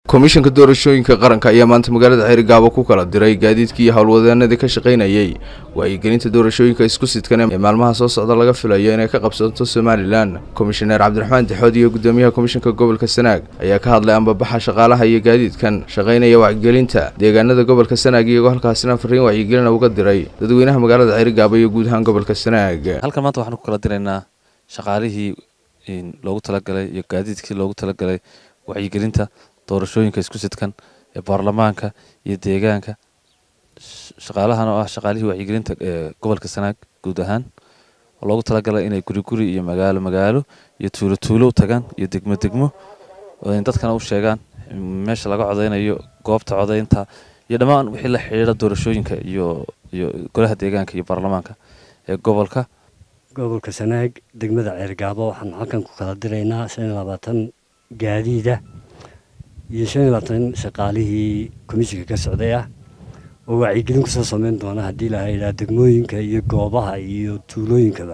komishanka doorashooyinka qaranka ayaa maanta magaalada xerigaabo ku kala diray gaadiidkii iyo howlwadeenadii ka shaqaynayey wacyigelinta doorashooyinka isku sidkan ee maalmaha soo socda laga filayo inay ka qabsato somalilan komishaneer cabdiraxmaan dixood iyo gudoomiyaha komishanka gobolka sanaag ayaa ka hadlay ambabaxa shaqaalaha iyo gaadiidkan shaqaynaya wacyigelinta deegaanada gobolka sanaag iyagoo halkaasina fariin wacyigelina uga diray dadweynaha magaalada xerigaabo iyo guud ahaan gobolka sanaag halkan maanta waxaan ku kala diraynaa shaqaalihii loogu talagalay iyo gaadiidkii loogu talagalay wacyigelinta doorashooyinka isku sidkan ee baarlamaanka iyo deegaanka shaqaalahan oo ah shaqaalihii wacyigelinta ee gobolka sanaag guud ahaan oo loogu talagalay inay guri guri iyo magaalo magaalo iyo tuulo tuulo u tagaan iyo degmo degmo dadkana u sheegaan meesha laga codeynayo goobta codeynta iyo dhammaan wixii la xidhiidha doorashooyinka iyo iyo golaha deegaanka iyo baarlamaanka ee gobolka gobolka sanaag degmada ceergaabo waxaan halkan ku kala diraynaa shan iyo labaatan gaadiida iyo shan iyo labaatan shaqaalihii komishinka ka socday ah oo wacyigelin kusoo sameyn doona haddii la yidhaha degmooyinka iyo goobaha iyo tuulooyinkaba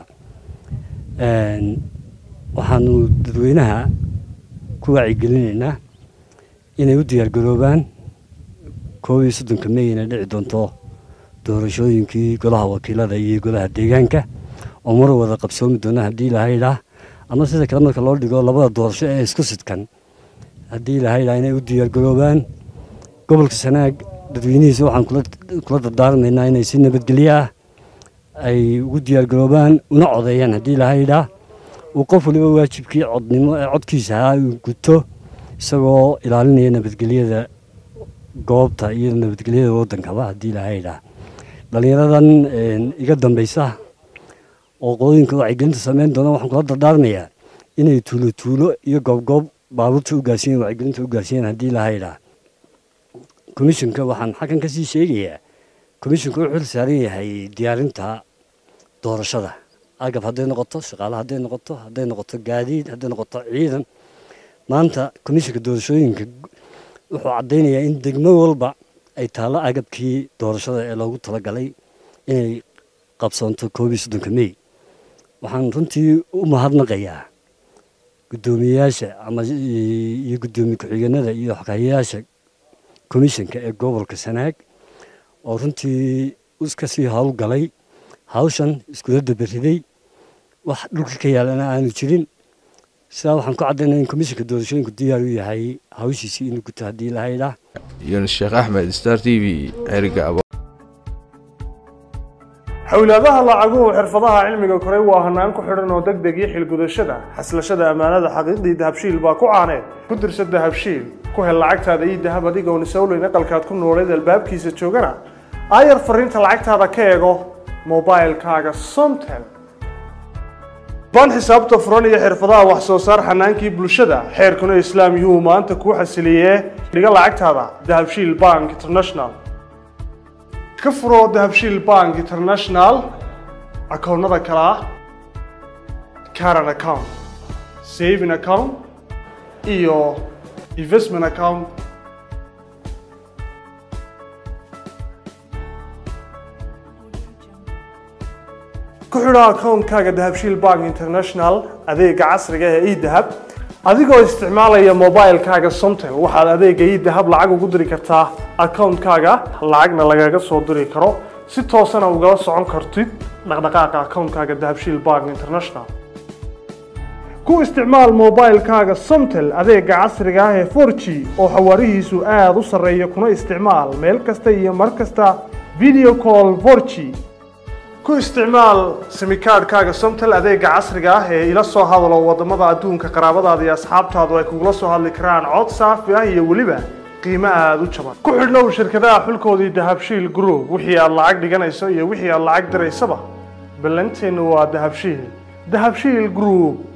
waxaanu dadweynaha ku wacyigelinaynaa inay u diyaargaroobaan koob iyo soddonka mey inay dhici doonto doorashooyinkii golaha wakiilada iyo golaha deegaanka oo mar wada qabsoomi doona haddii la yidhaah ama sida kale marka loo dhigo labada doorasho ee isku sidkan haddii la yidhaah inay u diyaargaroobaan gobolka sanaag dadweynihiisa waxaan kula dardaarmaynaa inay si nabadgelyo ah ay ugu diyaargaroobaan una codeeyaan haddii la yidhaah uu qof waliba waajibkii codnimo ee codkiisa ahaa uu guto isagoo ilaalinaya nabadgelyada goobta iyo nabadgelyada waddankaba haddii la yidhaah dhallinyaradan iga dambaysa oo qodooyinka wacyigelinta sameyn doona waxaan kula dardaarmayaa inay tuulo tuulo iyo goobgoob baabuurta u gaarsiiyen wacyigelinta u gaarsiiyeen haddii la yidhaah komishinka waxaan xaggan ka sii sheegayaa komishinku wuxuu xil saaran yahay diyaarinta doorashada agab hadday noqoto shaqaale hadday noqoto hadday noqoto gaadiid hadday noqoto ciidan maanta komishinka doorashooyinka wuxuu caddaynayaa in degmo walba ay taallo agabkii doorashada ee loogu talagalay inay qabsoonto koob iyo soddonka mey waxaan runtii u mahadnaqayaa guddoomiyeyaasha ama iyo guddoomiye ku-xigeenada iyo xoghayayaasha komishanka ee gobolka sanaag oo runtii iska sii howlgalay hawshan iskula daberiday wax dhulka ka yaalana aanu jirin sidaa waxaan ku caddaynaa in komishanka doorashooyinku diyaar u yahay hawshiisii inuu guto haddii la haydhaa yunus sheekh axmed star t v xerigaabo xowlaadaha lacaguhu xirfadaha cilmiga koray waa hanaan ku xidhan oo deg deg iyo xilgudashada xaslashada ammaanada xaqiiqdii dahabshiil baa ku caaneed ku dirsa dahabshiil ku hel lacagtaada iyo dahab adigoon isawleyn aqalkaad ku nooleed albaabkiisa joogana aayar fariinta lacagtaada ka eego mobailkaaga somtel baan xisaabta furan iyo xirfadaha wax soo saar xanaankii bulshada xeerkuna islaam yuhuu maanta kuu xasiliyee dhiga lacagtaada dahabshiil bank international ka furo dahabshiil bank international akoonnada kale ah caran account saving account iyo investment account ku xidho akoonkaaga dahabshiil bank international adeega casriga ee edahab adigoo isticmaalaya mobilkaaga somtel waxaad adeega idahab lacag ugu diri kartaa akoonkaaga lacagna lagaga soo diri karo si toosana ugala socon kartid dhaqdhaqaaqa akoonkaaga dahabshiil bank international ku isticmaal mobilkaaga somtel adeega casriga ah ee for g oo xawaarihiisu aada u sarreeya kuna isticmaal meel kasta iyo mar kasta video call for g ku isticmaal simikaadhkaaga somtel adeega casriga ah ee ila soo hadalo wadamada adduunka qaraabadaada iyo asxaabtaadu ay kugula soo hadli karaan cod saafi ah iyo weliba qiimo aada u jaban ku xidhnow shirkadaha xulkoodii dahabshiil group wixii aad lacag dhiganayso iyo wixii aad lacag diraysaba ballanteennu waa dahabshiil dahabshiil group